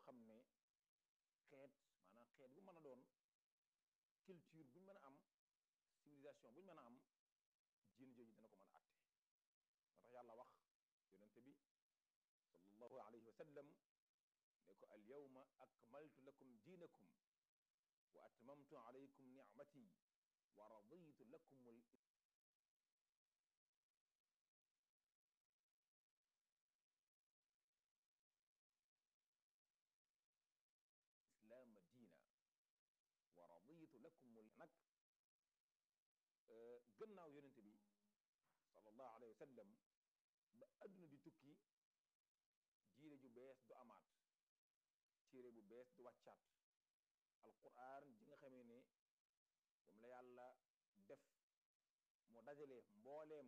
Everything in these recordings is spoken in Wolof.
xam ne xeet maanaam xeet bu mën a doon culture buñ mën a am civilisation buñ mën a am diine jooju dana ko mën a atte moo tax yàlla wax yonente bi sallallahu alayhi wa sallam ne ko al yawma akmaltu lakum diinakum wa atmamtu alaykum nicmati wa raditu lakum al islaama diina wa raditu lakum al nag gannaaw yonente bi sallallahu alayhi wa sallam ba adduna di tukki diine ju bees du amaat téere bu bees du wàccaat alquran ji nga xamee ne moom la yàlla def mu dajale mbooleem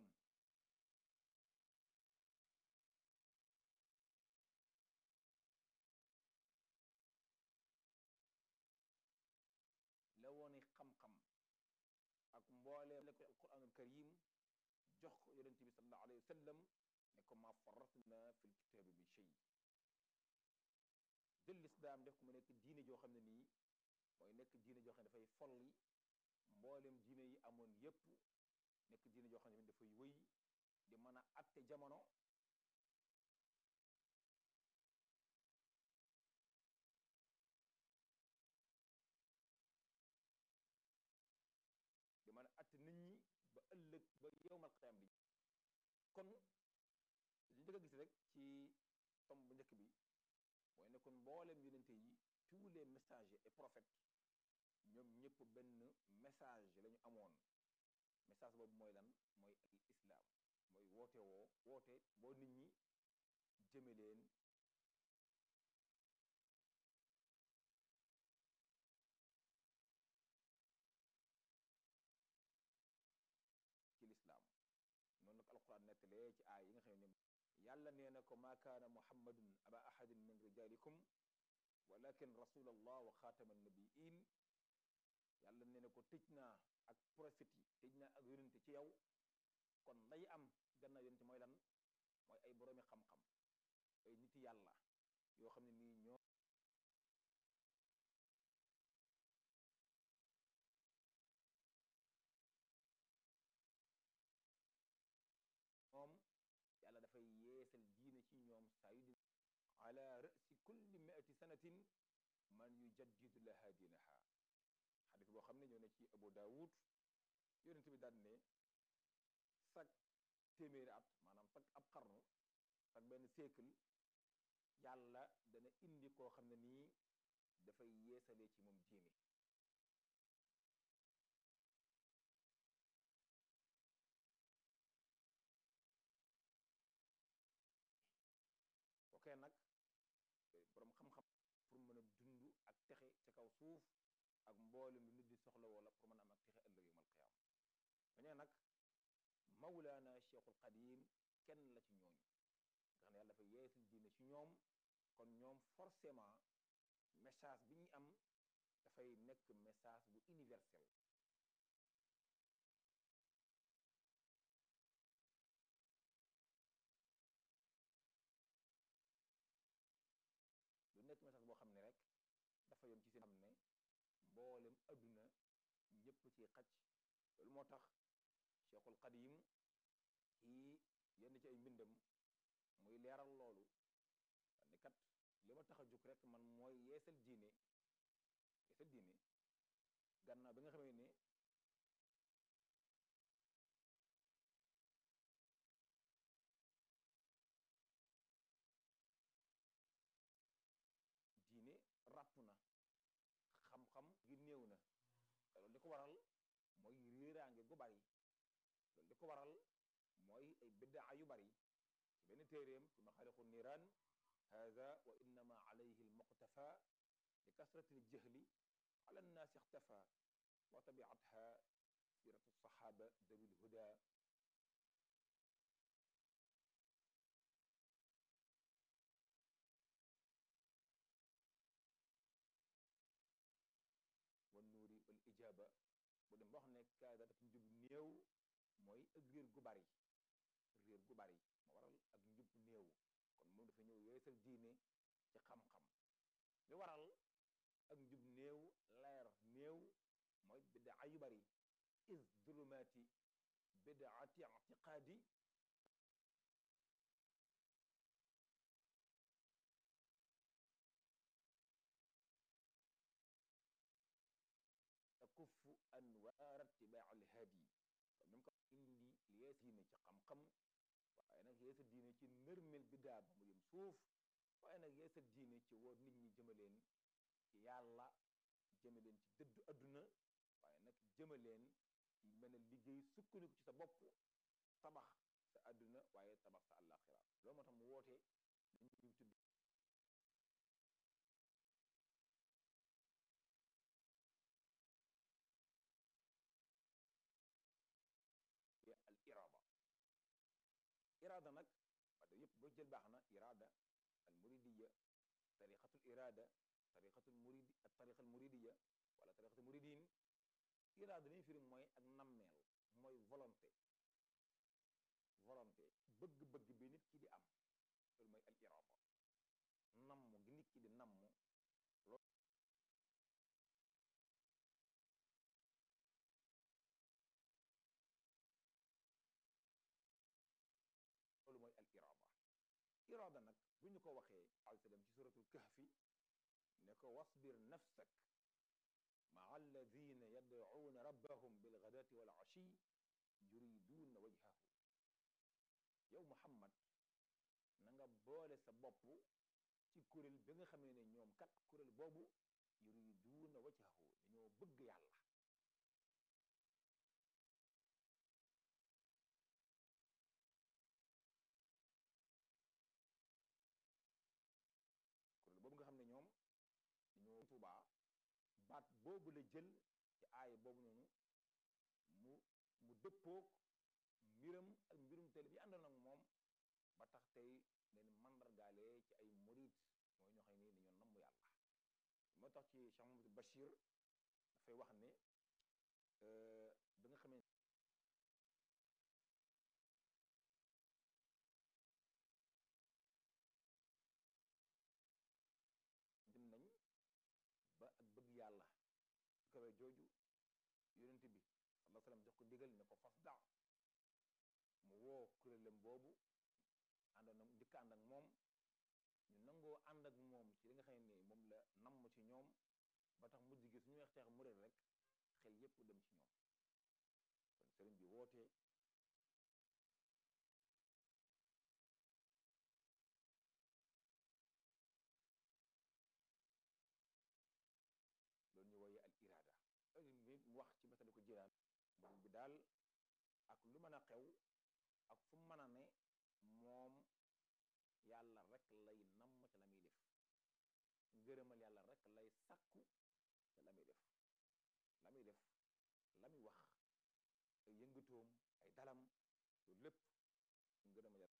la wooni xam-xam ak mbooleem la ko alquranul karim jox ko yonente bi sallallahu alayhi wa sallam ne ko ma faratna fil kitaabi min shay jël lislaam def ko mu nekk diine joo xam ne nii mooy nekk diine joo xam ne dafay folli mboolem diine yi amoon yépp nekk diine joo xam ne dafay wëy di mën a atte jamono di mën a atte nit ñi ba ëllëg ba yowmal qiyaam di kon li njëkk a gis rek ci tomb bu njëkk bi mooy ne kon mboolem yonente yi tous les messagers et prophètes ñoom ñëpp benn message la ñu amoon message boobu mooy lan mooy al islam mooy woote woo woote boo nit ñi jëme leen ci lislaam noonu nag alquran nettalee ci aay yi nga xam ne yàlla nee na ko maa kaana muhammadun aba ahadin min rijalikum walakin rasul allah wa xaatama nabiin yàlla nee na ko tëj naa ak prophète yi tëj naa ak yonente ci yow kon lay am gannaaw yonente mooy lan mooy ay boroomi xam-xam ay niti yàlla yoo xam ne nii ñoo ñoom yàlla dafay yeesal diine ci ñoom saa yu di ala rasi kulli miati sanatin man yujaddidu laha diinaha xadis boo xam ne ñoo ne ci abu daawud yonent bi daan ne sag téeméeri at maanaam sag ab xarnu sag benn siècle yàlla dana indi koo xam ne nii dafay yeesalee ci moom diine kookee nag boroom xam-xam pour mën a dund ak texe ca kaw suuf ak mboolem lu nit di soxla wala pour mën a am ak texe ëllëg yawmal qiyaama ñooñee nag mawlaana cheikhul qadim kenn la ci ñooñu nga xam ne yàlla dafa yeesal diine ci ñoom kon ñoom forcément message bi ñuy am dafay nekk message bu universel du nekk message boo xam ne rek dafa yom ci seen xam ne mboolem adduna ñëpp ci xaj loolu moo tax cheikhul qadim ci yenn ci ay mbindam muy leeral loolu ni kat li ma tax a jóg rek man mooy yeesal diine yeesal diine gannaaw bi nga xamee ne diine ràpp na xam-xam gi néew na te loolu li ko waral mooy réeraange gu bari loolu li ko waral mooy ay biddaa yu bari ci benn téeréem fi maxaaliqu niiraan hada wa innama alayhi almuqtafa li kasrati aljahli ala annaasi ixtafa wa tabiatha siratu alsaxaaba dawi lhuda wa nuuri wal ijaaba bu dem ba wax ne kaada dafa njub néew mooy ak réer gu bari réer gu bari moo waral ak njub néew kon moom dafa ñëw yeesal diine ci xam-xam li waral ak njub néew leer néew mooy bidaa yu bari is zulumaati bidaati ictiqaadi takuffu anwaar itibaa alhaadi kon même ko indi yees diine ci xam-xam waaye nag yeesa diine ci nërmel bidaa ba mu yëm suuf waaye nag yeesa diine ci woo nit ñi jëmaleen ci yàlla jëmaleen ci dëddu adduna waaye nag jëmaleen ci mën a liggéey sukkandiku ci sa bopp tabax sa adduna waaye tabax sa àllaaxira loolu moo tax mu woote dañuy tudd al iraada iraada nag wax dëgg yëpp boo jël baax na iraada al muridiya tariqatul iraada tariqatul muridi ak tariqal muridiya wala tariqatul muridin iraada li ñu firi mooy ak nammeel mooy volonté volonté bëgg-bëgg bi nit ki di am loolu mooy al iraada namm gi nit ki di namm loolu loolu mooy al iraada iraada nag bu ñu ko waxee alayhi salaam ci suratul kahfi ne ko wasbir nafsak maa alladina yadcuuna rabbahum bilgadaati wal ashi yuriduuna wajhahu yow muhammad na nga boole sa bopp ci kuréel bi nga xamee ne ñoom kat kuréel boobu yuriduuna wajhahu dañoo bëgg yàlla kuréel boobu nga xam ne ñoom dañoo Tuubaa baat boobu la jël ci aaya boobu noonu mu mu dëppoog mbiram ak mbirum teel bi àndoon ak moom ba tax tey leen mandargaale ci ay murid mooy ñoo xam ne dañoo namm yàlla moo tax ci Cheikh Mamadou Bachir dafay wax ne bi nga xamee dem nañ ba ak bëgg yàlla su kawe jooju yonent bi sallallahu alayhi wasallam jox ko ndigal ne ko fas da mu woo kuréelam boobu àndoon ak njëkk ànd ak moom ñu nangoo ànd ak moom ci li nga xam ne moom la namm ci ñoom ba tax mujj gi suñu weex teex muréel rek xel yépp dem ci ñoom kon sëriñ bi woote loolu ñu woyee al iraada mi mu wax ci masali ko jiraan murid bi daal ak lu mën a xew ak fu mën a ne moom yàlla rek lay namm ca la muy def ngërëmal yàlla rek lay sàkku ca la muy def la muy def la muy wax ay yëngatoom ay dalam loolu lépp ngërëmal yàlla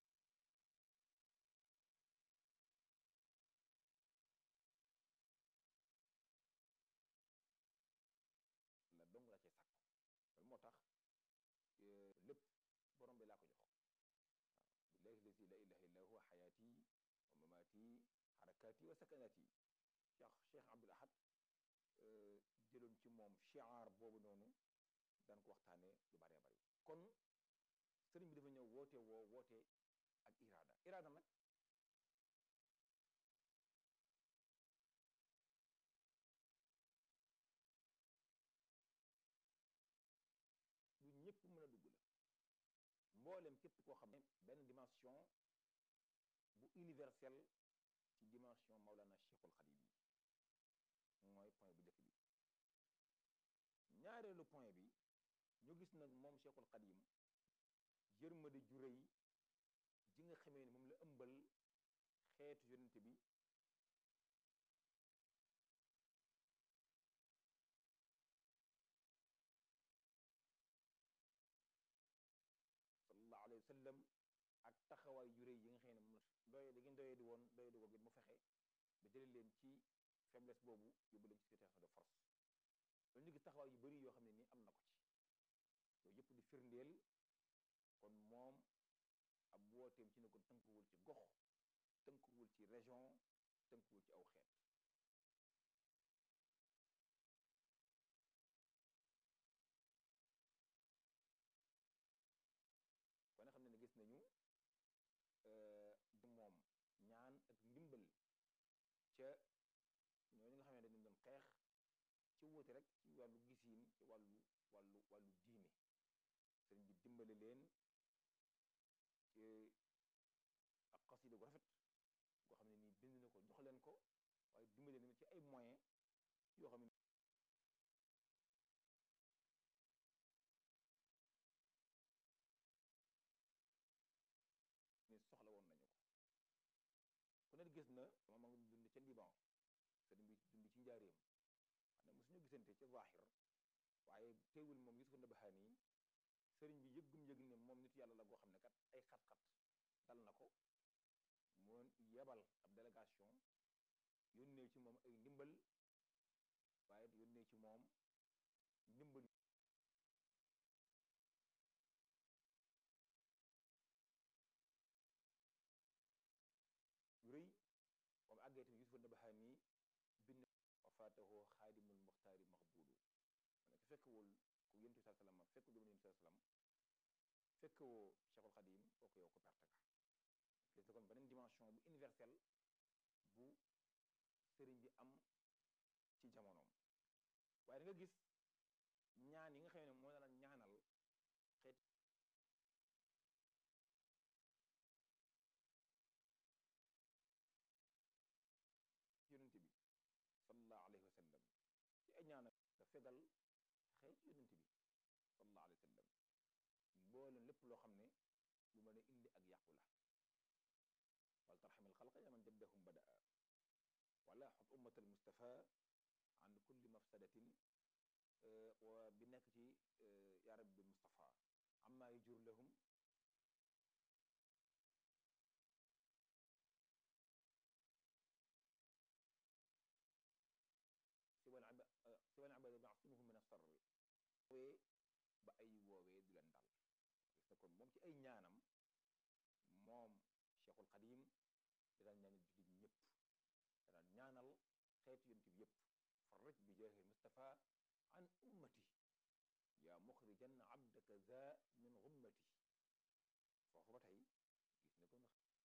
la dong la cay sàkku loolu moo tax lépp borom bi laa ko jox waaw billahi lazi la ilaha illa huwa xayaati wa mamaati xarakaati wa sakanaati cheikh cheikh abdul ahad jëloon ci moom chiar boobu noonu daan ko waxtaane lu bëree bëri kon sëriñ bi dafa ñëw woote woo woote ak iraada iraada nag lu ñëpp mën a dugg la mboolem képp koo xam ne benn dimension bu universelle ci dimension Maulana Cheikhul Khadim yi mooy point bu njëkk bi ñaareelu point bi ñu gis nag moom Cheikhul Khadim yërmande ju rëy ji nga xamee ne moom la ëmbal xeetu yonente bi sallallahu alayhi wa sallam ak taxawaay yu rëy yi nga xam ne moom doye di ngeen doyee di woon doye di woon mu fexe ba jëlee leen ci faiblesse boobu yóbbu leen ci situation de force loolu ñu gis taxawaay yu bëri yoo xam ne nii am na ko ci yooyu yëpp di firndeel kon moom ab wooteem ci ne ko tënkuwul ci gox tënkuwul ci région tënkuwul ci aw xeet ca ñooñu nga xam ne dañu doon xeex ci wuute rek ci wàllu gisiin ci wàllu wàllu wàllu diine sëriñ bi dimbale leen ci ak xasida gu rafet goo xam ne nii bind na ko jox leen ko waaye dimbale leen ci ay moyens yoo xam ne ni soxla woon nañu ko ku ne gis na moom ma ngi dund ca Liban sëriñ bi dund ci njaareem xam ne mosuñu gisante ca zahir waaye teewul moom Yusuf Nabahani sëriñ bi yëggum yëg ne moom nit yàlla la goo xam ne kat ay xat-xat dal na ko mu yebal ab délégation yónnee ci moom ay ndimbal waaye yónnee ci moom ndimbal yu rëy moom àggee tamit Yusuf Nabahani bind wafaatahu xaadimul muxtaari maxbuulu mu nekk fekkewul ku yontu saa sallam fekk du yontu saa sallam fekkewoo Cheikhul Xadim kooku yow ko perte nga gis kon beneen dimension bu universelle bu sëriñ bi am ci jamonoom waaye da nga gis ñaan yi nga xam ne moo la ñaanal xeet yonent bi sallallahu alayhi wa sallam ci ay ñaanal nga fegal xeet yonent bi sallallahu alayhi wa sallam mboolem lépp loo xam ne lu mën a indi ak yàqu la wal tarxamil xalqa ya man jaddahum badaa wala xut ummat al mustafa an kulli mafsadatin wa bi nekk ci ya rabbi bil mustafa amma yajur lahum siwal siwal ibada naasimuhum min asarri woowee ba ay woowee du leen dal gis na kon moom ci ay ñaanam moom cheikhul xadim daan ñaanal jullit ñëpp daan ñaanal xeetu yonent bi yëpp farrij bi jaahi mustafa an ummati yaa muxrijan abdaka za min gummati foofu ba tey gis na kon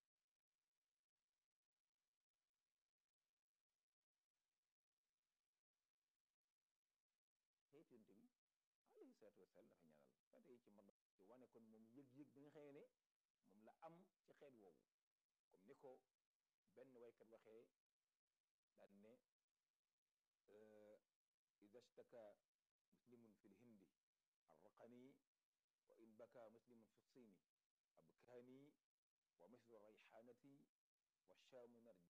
xeetu yonent bi alayhi salaatu wasalaam dafa ñaanal ba tey ci mën ci wane kon moom yëg-yëg bi nga xamee ne moom la am ci xeet woowu comme ni ko benn waykat waxee daan ne ida shtaka muslimun fi lhindi arraqani wa in baka muslimun fi lsini abkaani wa mislu rayxaanati wa shaamu narji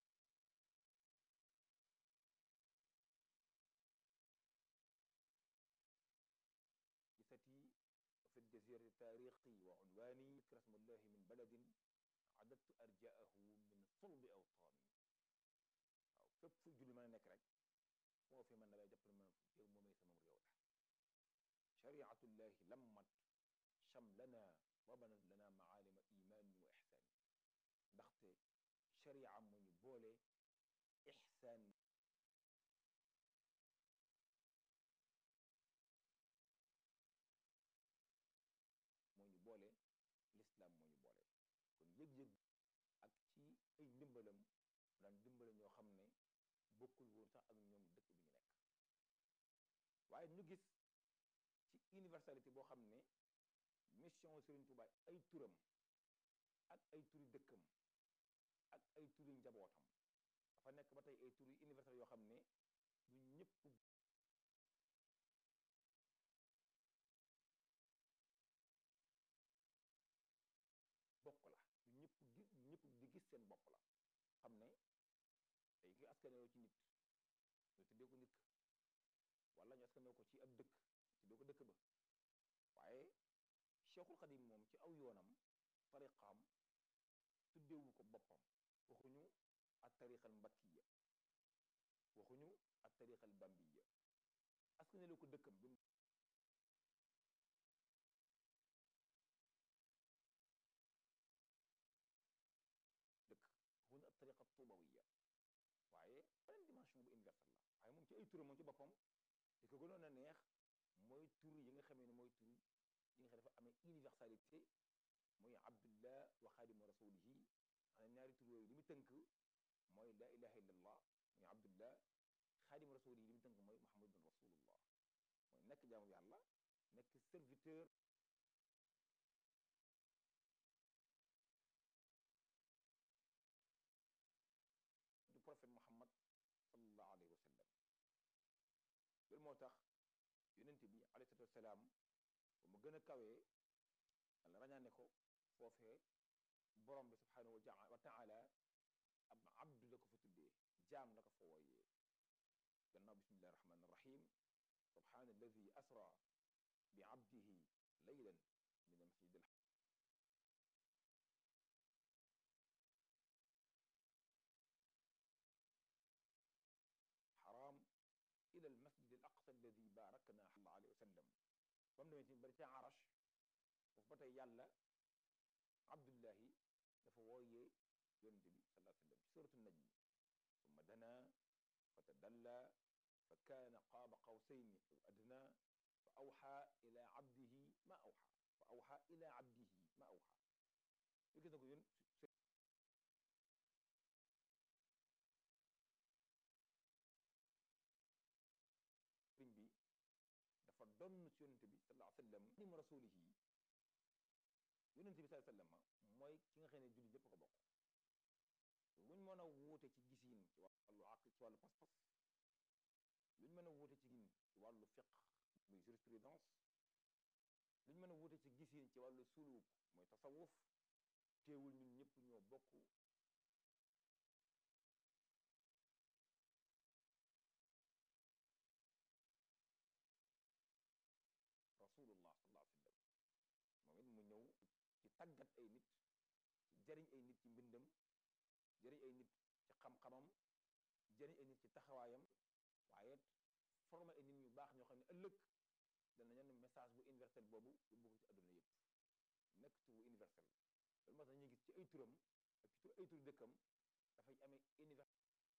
gisati fi ljazirati taarixi wa unwaani ikra smullahi min baladin adadtu arjaahu min sulbi awtaani waaw fépp fu julli mën a nekk rek foofu man damay jàpp ne man réew moomay samam réew la shariatullahi lammat shamlana wa banat lana maalima imaanin wa ixsaani ndaxte sharia moo ñu boole ixsaan moo ñu boole lislaam moo ñu boole kon yëg-yëg ak ci ay ndimbalam daan dimbale ñoo xam ne bokkul woon sax ak ñoom dëkk bi ñu nekk waaye ñu gis ci universalité boo xam ne mission Serigne Touba ay turam ak ay turi dëkkam ak ay turi njabootam dafa nekk ba tey ay turi universel yoo xam ne du ñëpp bokk la du ñëpp gi ñëpp di gis seen bopp la xam ne tey ki askanoo ci nit ñu tuddee ko nit ka wala ñu askanoo ko ci ab dëkk tuddee ko dëkk ba waaye Cheikhul Xadim moom ci aw yoonam tariqaam tuddeewu ko boppam waxuñu at tariqal mbakkiya waxuñu at tariqal bambiya askanale ko dëkkam bi dëkk waxuñu at tariqa tuubawiya waaye beneen dimension bu universelle la waaye moom ci ay turam moom ci boppam li ko gënoon a neex mooy tur yi nga xamee ne mooy tur yi nga xam dafa amee universalité muy abdullah wa xaadimu rasulihi maanaam ñaari tur yooyu li mu tënk mooy laa ilaha illa allah muy abdullah xaadim rasul yi li mu tënk mooy muhammadun rasulullah mooy nekk jaamu yàlla nekk serviteur du prophète muhammad sallallahu alayhi wa sallam loolu moo tax yonent bi alayhi salatu wasalaam ba mu gën a kawee yàlla rañaane ko foofee borom bi subhanahu wa taala ab abdu la ko fa tuddee jaam la ko fa wooyee gannaaw bismillahi rahmani rahim subhana alladi asra bi abdihi laylan min almasjid al haram ila almasjid al aqsa alladi barakna sallallahu alayhi wa sallam ba mu demee ci bari ca arash foofu ba tey yàlla abdullahi dafa wooyee yonente bi sallallahu alayhi wa sallam ci suratu najm summa dana fa tadalla fa kaana qaaba qawsayni aw adna fa awxa ila abdihi ma awxa fa awxa ila abdihi ma awxa yo gis na ko yón sëriñ bi dafa donn ci yonente bi sallallahu alayhi wa sallam nim rasulihi yonente bi sallallahu alayhi wa sallam mooy ki nga xam ne jullit ñépp ko bokk luñ mën a wuute ci gisiin ci wàllu aql ci wàllu pas-pas luñ mën a wuute ci gin ci wàllu fiq muy jurisprudence luñ mën a wuute ci gisiin ci wàllu suluk mooy tasawuf teewul ñun ñëpp ñoo bokk rasulullah sallallahu alayhi wa sallam moom it mu ñëw ci tàggat ay nit ci jariñ ay nit ci mbindam jëriñ ay nit ci xam-xamam jëriñ ay nit ci taxawaayam waaye formé ay nit ñu baax ñoo xam ne ëllëg dana ñen message bu universel boobu yóbbu ko ci àdduna yëpp nekk tur bu universel loolu moo tax ñu gis ci ay turam ak ci tur ay tur dëkkam dafay amee universel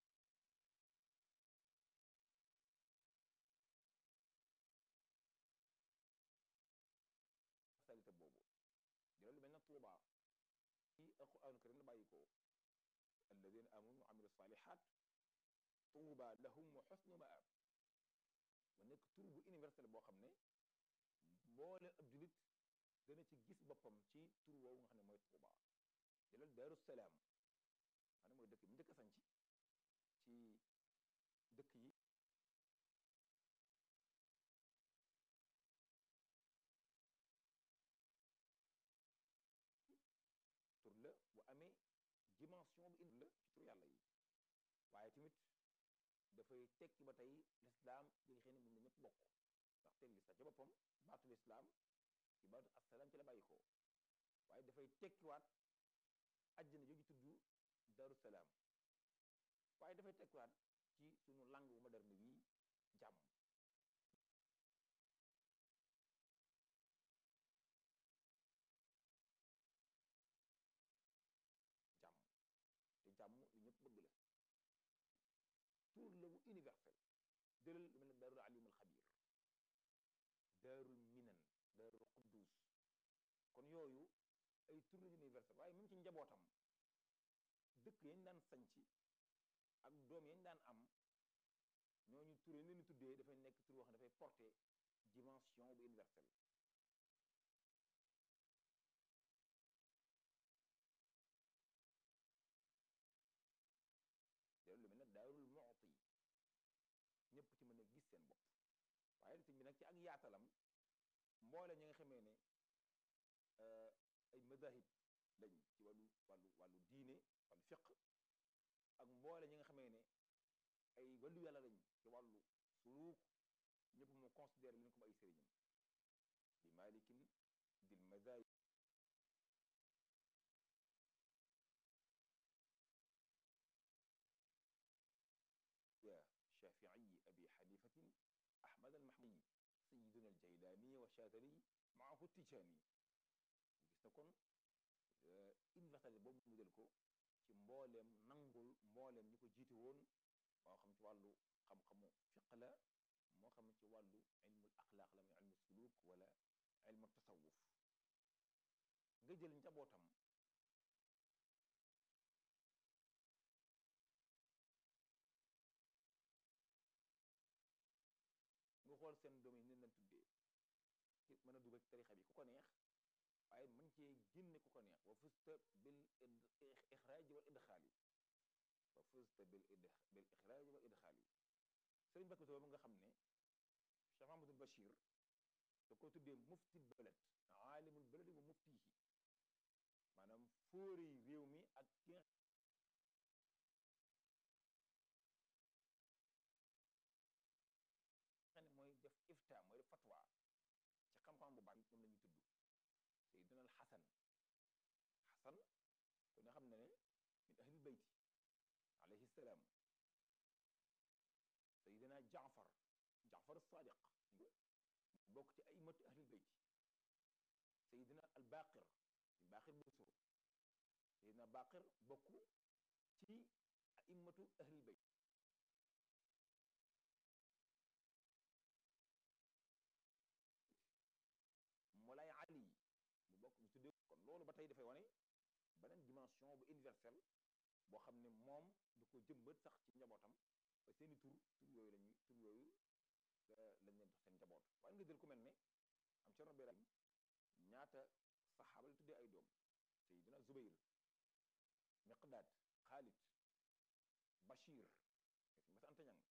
universalité boobu di loolu mel na Tuuba ci alquranu karim la bàyyi ko alladina amanu wa amilu salihat tuuba lahum wa xusnu maab mu nekk tur bu universel boo xam ne mboole ab julit dana ci gis boppam ci tur woowu nga xam ne mooy tuuba jëlal daaru salaam maanaam mooy dëkk bi njëkk a sanc ci dëkk yi tur la bu amee dimension bu indi la ci tur yàlla yi waaye tamit dafay tekki ba tey lislaam bi nga xam ne moom la ñëpp bokk ndaxte lislaam ci boppam baatu lislaam ci baatu assalaam ci la bàyyi ko waaye dafay tekkiwaat àjjana jooju tudd daru salaam waaye dafay tekkiwaat ci sunu langue bu moderne bii jàmm jàmm te jàmm lu ñëpp bëgg la tur la bu universel jëlal lu mel ne daarul alimul xabir daarul minan daarul quddus kon yooyu ay tur la universel waaye même ci njabootam dëkk yañ daan sañci ak doom yañ daan am ñooñu tur yañ leen tuddee dafay nekk tur wax ne dafay porter dimension bu universel lu mel ne daarul mu'ti ñëpp ci mën a gis seen bopp waaye sëñ bi nag ci ak yaatalam mboole ñi nga xamee ne ay madahib lañ ci wàllu wàllu wàllu diine wàllu fiq ak mboole ñi nga xamee ne ay wàllu yàlla lañ ci wàllu suluuk ñëpp mu considéré leen comme ay sëriñam di malikin dil madahib الشافعي أبي حنيفة أحمد المحمي سيدنا الجيلاني والشاذلي معه التجاني gis na kon universalité boobu mu jël ko ci mbooleem nangul mbooleem ñi ko jiite woon moo xam ci wàllu xam-xamu fiq la moo xam ci wàllu ilmul axlaaq la muy ilmu suluk wala ilmu tasawuf nga jël njabootam xool seen doom yi nen leen tuddee ki mën a dugal ci tarixa bi ku ko neex waaye mën cee génne ku ko neex wa fusta bil ixraaji wal idxaali wa fusta bil bil ixraaji wal idxaali sëriñ Bakk Bousso nga xam ne Cheikh Mahamadul Bachir da ko tuddee muftil balad aalimul baladi wa muftihi maanaam fóori réew mi ak ki nga xam ne mooy def ifta mooy def fatwa ci xam-xam bu baax moom la ñuy tudd Seydina al Xasan Xasan ku ne xam ne ne min ahlil beyti alayhi salaam Seydina Jaafar Jaafar Sadiq bokk ci aimatu ahlil beyti Seydina al Baqir Baqir Buso Seydina Baqir bokk ci aimatu ahlil beyti Moulay Ali mu bokk ñu tuddee kon loolu ba tey dafay wane beneen dimension bu universelle boo xam ne moom du ko jëmbat sax ci njabootam ba seeni tur tur yooyu lañuy tur yooyu lañ leen jox seen njaboot waaye nga jël ku mel ne am Cerno Birahim ñaata saxaaba la tuddee ay doom Seydina Zubayr Miqdaad Xaalid Bachir si mas anta ñang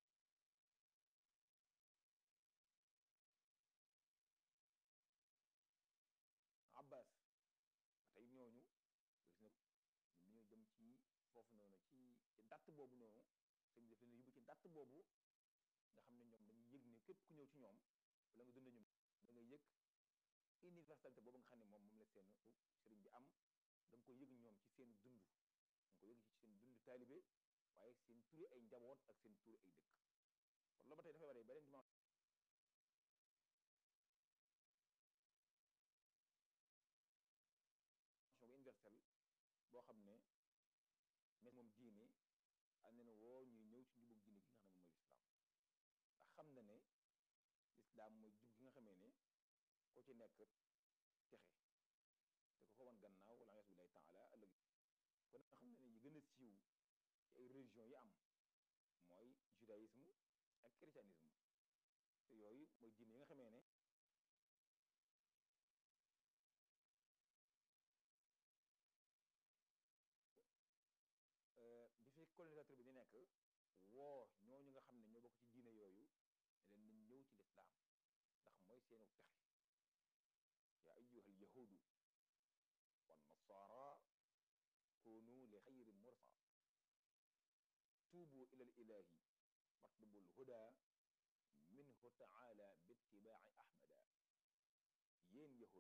Abbas ba tey ñooñu gis na dañoo jëm ci foofu noonu ci ci datt boobu noonu sëñ bi daf leen yóbbu ci datt boobu nga xam ne ñoom dañuy yëg ne képp ku ñëw ci ñoom wala nga dund ñoom da nga yëg universalité boobu nga xam ne moom moom la seen sëriñ bi am da nga ko yëg ñoom ci seen dund da nga ko yëg ci seen dund taalibe waaye seen turi ay njaboot ak seen turi ay dëkk kon loolu ba tey dafay waree beneen dimension bu universelle boo xam ne mais moom diine am na ne woo ñuy ñëw ci njubug diine gi nga xam ne moom mooy lislaam ndax xam na ne lislaam mooy jub gi nga xamee ne ko ci nekk texe te ko ko wan gannaaw wala yas billahi taala ëllëg kon nga xam ne ne yi gën a siiw ci ay religion yi am mooy judaïsme ak christianisme te yooyu mooy diine yi nga xamee ne bi fi colonisateur bi di nekk woo ñooñu nga xam ne ñoo bokk ci diine yooyu ne leen nañ ñëw ci lislaam ndax mooy seenu texe yaa ayyuhal yahudu wan nasara kunu li xayri mursa tuubu ila l ilahi matlubu lhuda minhu taala bittibaai ahmada yéen yahud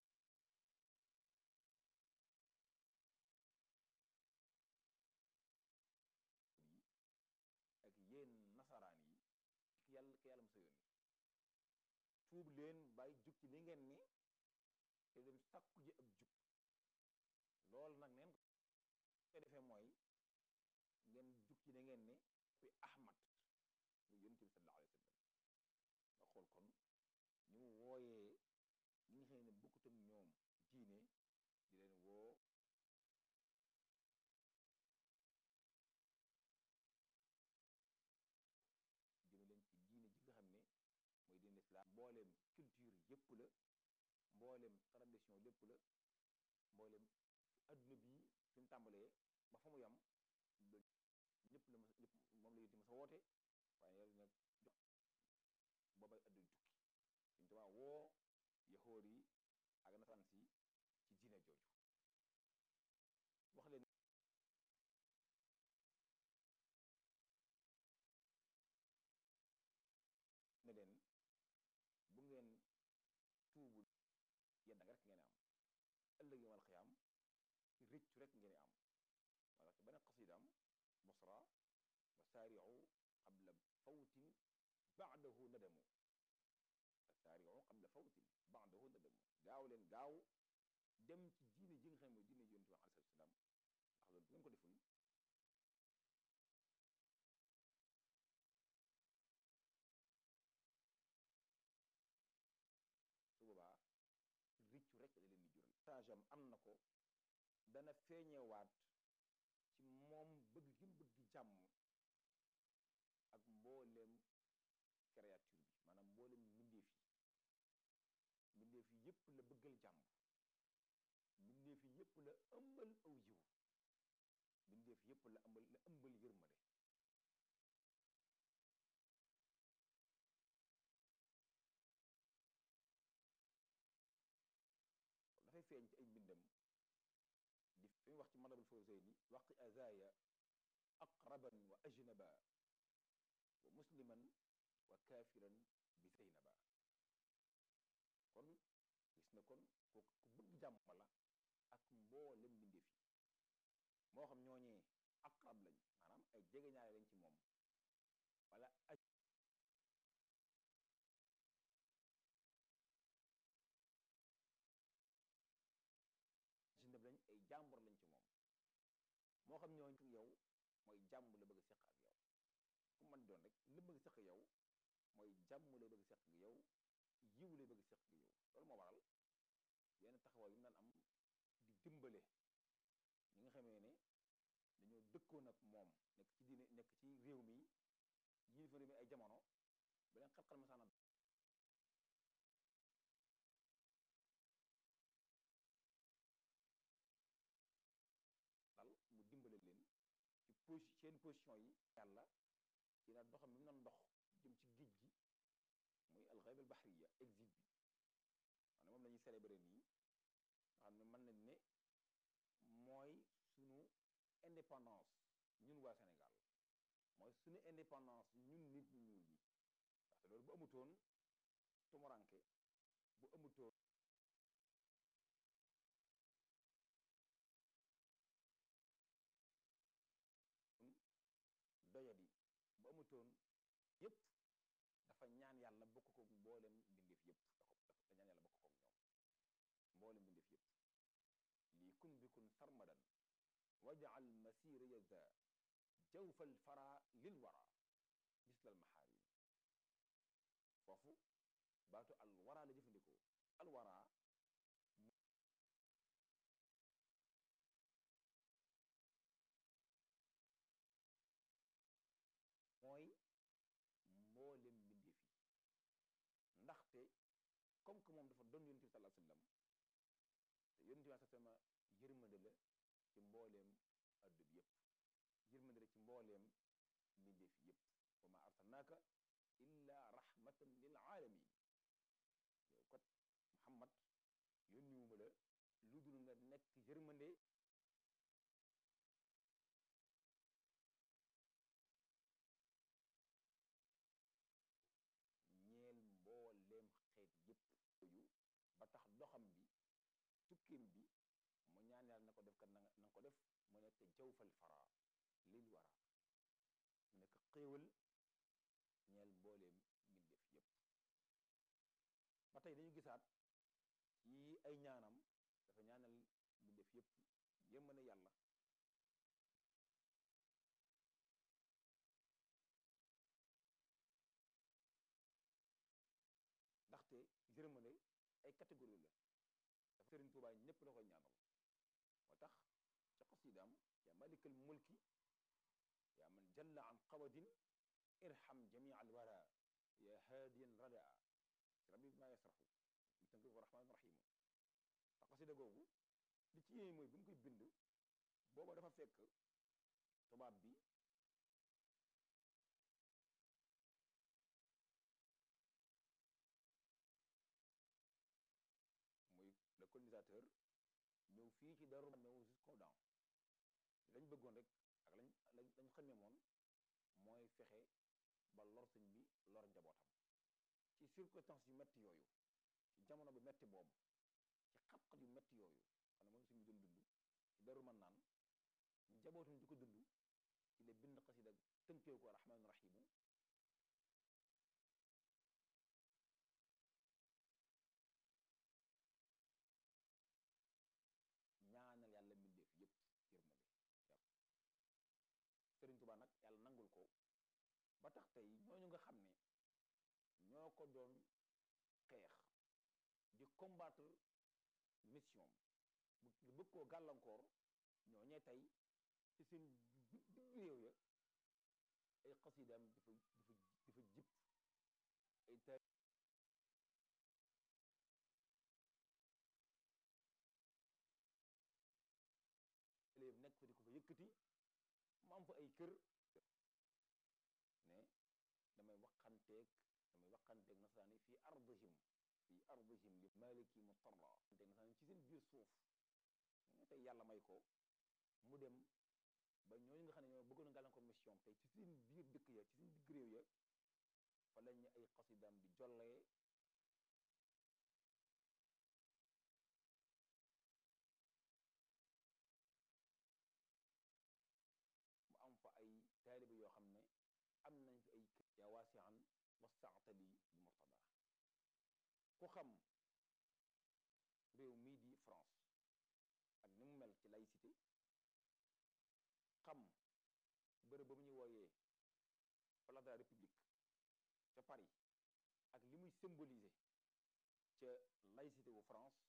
ak yéen nasaraan yi ci yàlla ki yàlla masa yónni tuub leen bàyyi jug ci li ngeen ni te dem sàkku ji ak jub loolu nag neen ko defee mooy ngeen jug ci li ngeen ni fi ahmad mu yonent bi sallallahu alayhi wa sallam nga xool kon ñu mu wooyee ñi nga xam ne bokkut ak ñoom diine di leen woo jëme leen ci diine ji nga xam ne mooy diine islam mbooleem culture yépp la mbooleem tradition lépp la mbooleem adduna bi fi mu tàmbalee ba fa mu yam loolu ñëpp la ma ñëpp moom la yénti ma sa woote waaye yàlla nag jox boobay adduna tukki suñ tubaa woo yaxóor yi ak nasaraan si ci diine jooju wax leen ne leen bu ngeen tuubul yedda nga rek ngeen am ëllëg yawmal xiyaam rëccu rek ngeen am wala ci beneen xasidaam busra wa saari'u qabla fawtin ba'dahu nadamu saari'u qabla fawtin ba'dahu nadamu gaaw leen gaaw dem ci diine ji nga xam ne mooy diine yonent bi alayhi salaam ndax loolu bu ngeen ko deful su boobaa riccu rek la leen di jural sagem am na ko dana feeñewaat ci moom bëgg gi mu bëgg jàmm ak mbooleem créature bi maanaam mbooleem mbindeef yépp la bëggal jàmm mbindeef yépp la ëmbal aw yiw mbindeef yépp la ëmbal la ëmbal yërmande dafay feeñ ci ay mbindam di fi wax ci madabul fawzayni waqi azaya aqraban wa ajnaba wa musliman wa kaafiran bi zeynaba kon gis na kon ku ku bëgg jàmm la ak mboolem mbindeef yi moo xam ñooñee aqrab lañ maanaam ay jegeñaale lañ ci moom wala aj ajnab lañ ay jàmbur lañ ci moom moo xam ñooñu yow mooy jàmm la bëgg a seq ak yow ku man doon rek li bëgg seq yow mooy jàmm lay bëgg seq ak yow yiw lay bëgg seq ak yow loolu moo waral yenn taxawaay yu mu daan am di dimbale ñi nga xamee ne dañoo dëkkoon ak moom nekk ci diine nekk ci réew mi yii fa réew mi ay jamono ba leen xat-xal masaana dal mu dimbale leen ci posi seen position yi yàlla ci la doxam bi mu doon dox jëm ci géej gi muy alxayb al bahriya exil bi maanaam moom la ñuy célébrer nii nga xam ne mën nañ ne mooy sunu indépendance ñun waa Sénégal mooy sunu indépendance ñun nit ñu ñuul ñi ndaxte loolu bu amutoon tumuranke bu amutoon doyadi bu amutoon yépp dafa ñaan yàlla bokk ko mboolem mbindeef yépp dafa ñaan yàlla bokk ko ñoom mboolem mbindeef yépp lii kun bi kun sarmadan wajal masiriya za jawfal fara lil wara mislal maxaarim foofu baatu al wara la jëfandikoo al wara mooy mboolem mbindeef yi ndaxte comme que moom dafa doon yonent bi sallallahu alayhi wasallam te yonent bi sallallahu alayhi wasallam yërmande la ci mbooleem addu bi yépp yërmande la ci mbooleem mbindeef yépp wa ma arsalnaaka illa rahmatan lil alamin yow kat Muhammad yónniwuma la lu dul nga nekk yërmande ñeel mbooleem xeet yépp yooyu ba tax doxam bi tukkim bi mu ñaan yàlla na ko def kat na nga ko def mu nekk jawfal fara lil wara mu nekk xéewal ñeel mbooleem mbindeef yépp ba tey dañu gisaat ci ay ñaanam dafa ñaanal mbindeef yépp yërmande yàlla ndaxte yërmande ay catégorie la dafa Sëriñ Tuubaa ñépp la koy ñaanal moo tax ca xasidaam yaa malikal mulki yaa man jalla an qawadin irham jamia al wara ya haadiyan radaa ci rabbi bi maa yasraxu mu tënk ko rahmaan rahimu te xasida googu li ci yéeme mooy bi mu koy bind booba dafa fekk tubaab bi muy le colonisateur ñëw fii ci daru ñëw jusqu'aux dents lañ bëggoon rek ak lañ lañ lañ xamee moon mooy fexe ba lor sëñ bi lor njabootam ci circonstances yu metti yooyu ci jamono bu metti boobu ci xat-xat yu metti yooyu xam ne moom sëñ bi doon dund ci daru man naan njabootam di ko dund ci la bind xasida tënkee ko rahmaan rahimu ñaanal yàlla mbindeef yépp yërmande yàlla Sëriñ Tuubaa nag yàlla nangul ko ba tax tey ñooñu nga xam ne ñoo ko doon xeex di combattre mission bu bëgg koo gàllankoor ñooñee tey ci seen digg réew ya ay xasidaam dafa dafa dafa jip ay yëkkati mu am fa ay kër ne damay waxanteeg damay waxanteeg nasaraan yi fii ardihim fii ardihim li maliki mutarra te nasaraan ci seen biir suuf nga tey yàlla may ko mu dem ba ñooñu nga xam ne ñoo bëggoon a gàllankoor mission tey ci seen biir dëkk ya ci seen digg réew ya fa lañ ñu ay xasidaam di jollee mu am fa ay taalibe yoo xam ne am nañ fi ay kër yaa waasian wasaatali bi murtada ku xam réew mii di France ak ni mu mel ci laïcité xam bërëb ba mu ñuy wooyee place de la République ca Paris ak li muy symboliser ca laïcité wu France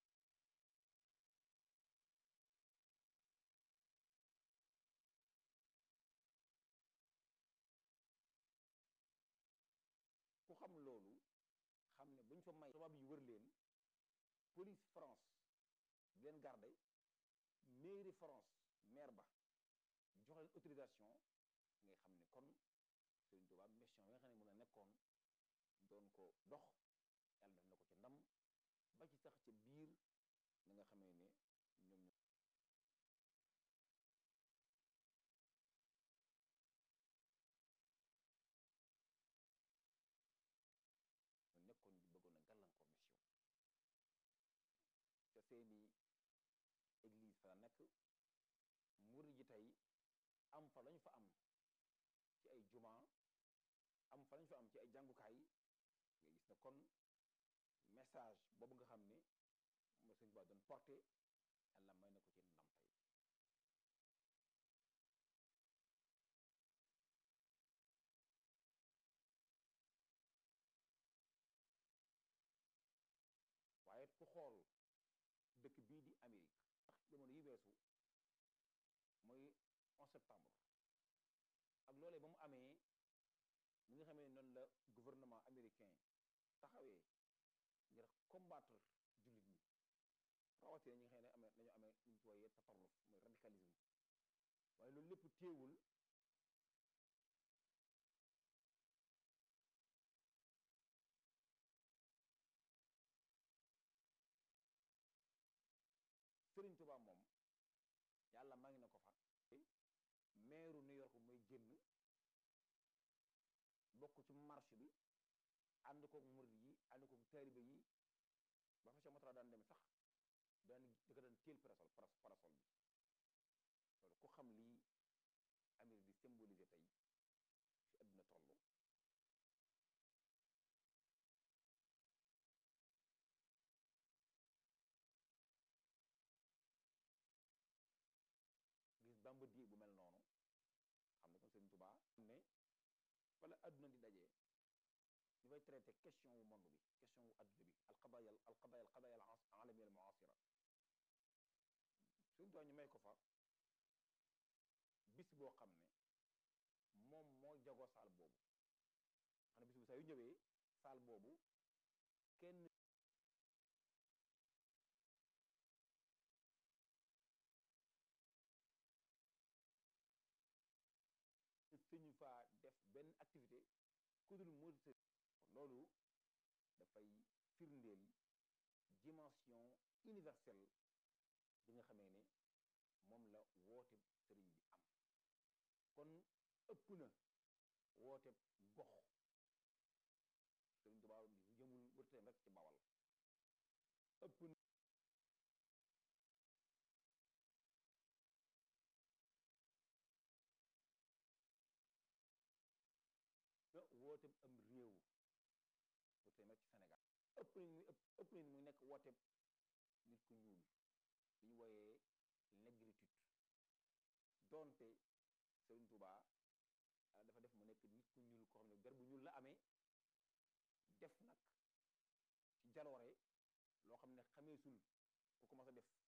ku xam loolu xam ne buñ fa may tubaab yi wër leen police France di leen garde mairie France maire ba jox leen autorisation ngay xam ne kon Serigne Touba mission bi nga xam ne mun a nekkoon doon ko dox yàlla def na ko ci ndam ba ci sax ca biir li nga xamee ne ñoom ñoo nekkoon di bëggoon a gàllankoor mission te seeni église fa la nekk murid ji tey am fa lañ fa am ci ay juma am fa lañ fa am ci ay jàngukaay nga gis ne kon message boobu nga xam ne mo sëñ Ba doon porté yàlla may na ko ci ndam tey waaye ku xool dëkk bii di Amérique ndax jamono yi weesu mooy 11 septembre ak loolee ba mu amee mi nga xamee noonu la gouvernement américain taxawee ngir combattre jullit ñi rawatina ñi nga xam ne amee dañu amee ñu ci wooyee tatarruf mooy radicalisme waaye loolu lépp téewul Sëriñ Tuubaa moom yàlla maa ngi na ko fa meeru New York mooy génn bokk ci marche bi ànd kook murid yi ànd kook taalibe yi ba fa Cheikh Moutara daan dem sax daan di ko daan téel parasol parasol bi loolu ku xam lii Amérique di symboliser tey fi àdduna toll gis bamba di bu mel noonu xam ne kon Sëriñ Tuubaa ne wala àdduna di dajee ñu fay traité question wu monde bi question wu àdduna bi alqadaya alqadaya alqadaya alamia al muasira Sëriñ Tuubaa ñu may ko fa bis boo xam ne moom moo jagoo saal boobu xam ne bis bu saa yu ñëwee saal boobu kenn sëñu faa def benn activité ku dul murid loolu dafay firndeel dimension universelle bi nga xamee ne moom la woote sëriñ bi am kon ëpp na woote gox sëriñ Tuubaa jëmul wërteem rek ci bawal ëpp na woote am réew wërteem rek ci Sénégal ëpp nañ muy ëpp nañ muy nekk woote nit ku ñuul li ñu wooyee négritude doonte Sëriñ Tuubaa dafa def mu nekk nit ku ñuul koo xam ne der bu ñuul la amee def nag ci jaloore loo xam ne xameesul ku commencé def